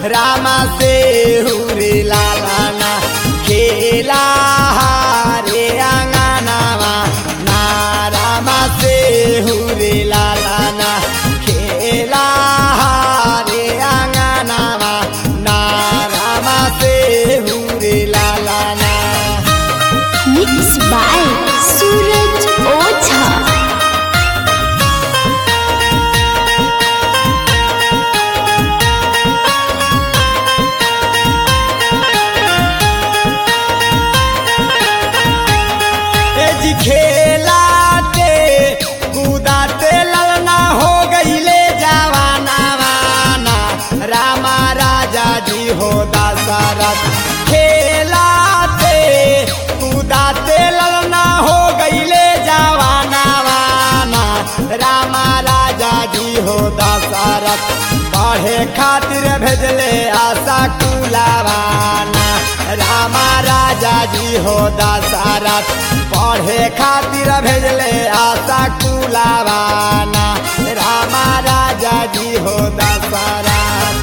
रामा से हुरे लालाना खेला रे आंगनावा ना रामा से हुरे लालाना खेला रे आंगनावा ना रामा से हुरे लालाना मिक्स बाय सूरज ओझा ए जी खेलाते कूदाते ललना हो गईले जवाना वाना रामा राजा जी हो दशरथ खेलाते कूदाते ललना हो गईले जवाना वाना रामा राजा जी हो दशरथ पढ़े खातिर भेजले आशा कुलावाना रामा राजा जी हो दशरथ पढ़े खातिर भेजले आशा कुलावाना रामा राजा जी हो दशरथ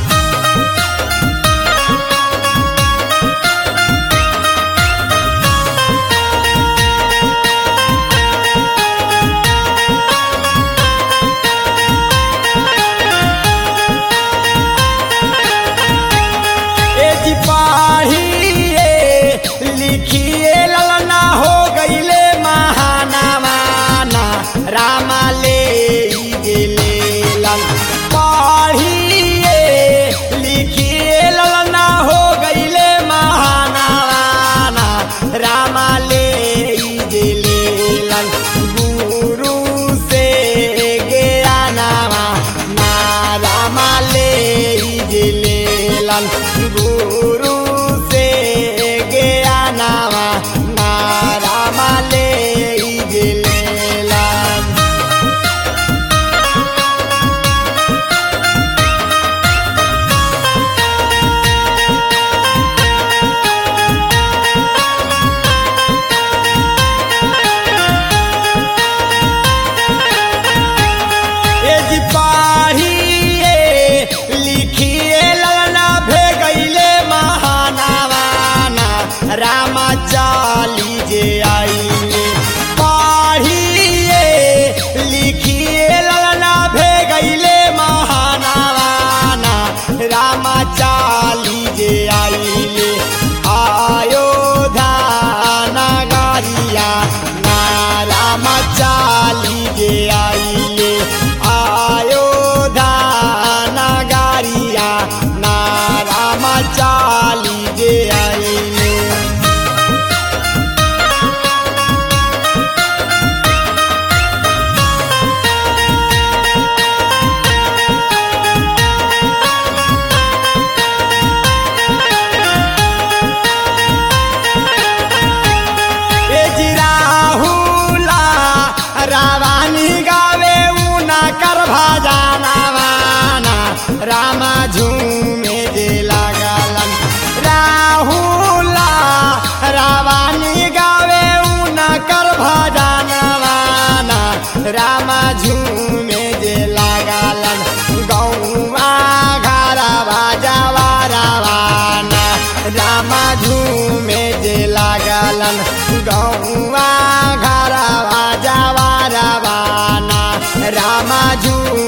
ए जी पाहिए लिखिए ललना हो गईले महानावाना रामा ले गेले लन पाहिए लिखिए ललना हो गईले महानावाना रामा ले गेले लन गुरु से गया नामा ना रामा ले गेले लन गुरु से गया नामा ना रामा ले गेले लन ए जी पाहिए लिखिए ललना भे गईले महानावाना रामा चाली जे आईले पाहिए लिखिए ललना भे गईले महानावाना रामा चाली जे आईले आयो धाना गारिया ना रामा चाली जे आईले आयो धाना गारिया ना रामा चाली जे आईले ए जी राहुला रावानी गावे ऊना कर भाजाना वाना रामा झूमे जे लागलन राहुला रावानी गावे ऊना कर भाजाना वाना रामा झूमे जे लागलन गौवा घरा बाजावा रावाना रामा झूमे जे लागलन गौवा घरा बाजावा रावाना रामा झूमे